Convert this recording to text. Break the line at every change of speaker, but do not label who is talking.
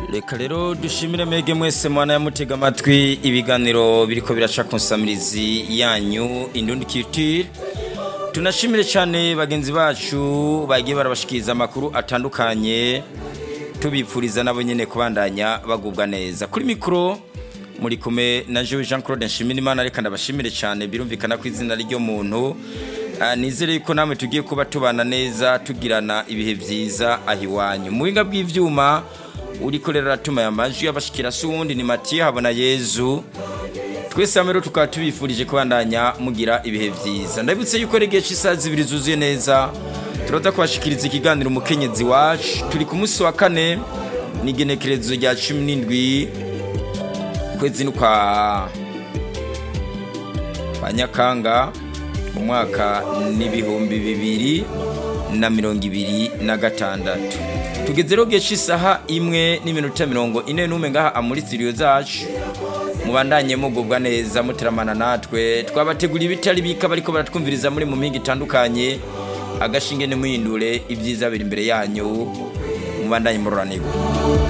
reka rero dushimire mege mwese mwana yamutega amatwi ibiganiro biriko biraca ku nsamirizi yanyu indundi culture tunashimire cyane bagenzi bacu bagiye barabashikiriza amakuru atandukanye tubipfuriza nabo nyene kubandanya bagubwa neza kuri mikoro muri kumwe na Jean Jean Claude Nshimirimana reka ndabashimire cyane birumvikana ko izina ryo muntu Ah, nizere yuko namwe tugiye kuba tubana neza tugirana ibihe byiza aho iwanyu mu buhinga bw'ivyuma uriko rero aratuma aya majwi abashikira si uwundi ni Matiye habona Yezu twese hamwe rero tukaba tubifurije kubandanya mugira ibihe byiza ndabutse yuko regeje isaha zibiri zuzuye neza turaza kubashikiriza ikiganiro umukenyezi wacu turi ku munsi wa kane n'igenekerezo rya cumi n'indwi kwezi ni kwa kwa nyakanga umwaka n'ibihumbi bibiri na mirongo ibiri na gatandatu tugeze rero gihe cy'isaha imwe n'iminota mirongo ine n'umwe ngaha muri studio zacu mubandanye mugubwa neza muteramana natwe twabateguriye ibitari bika bariko baratwumviriza muri mu mpinga itandukanye agashinge ntimuhindure ibyiza biri imbere yanyu mubandanye muroranirwa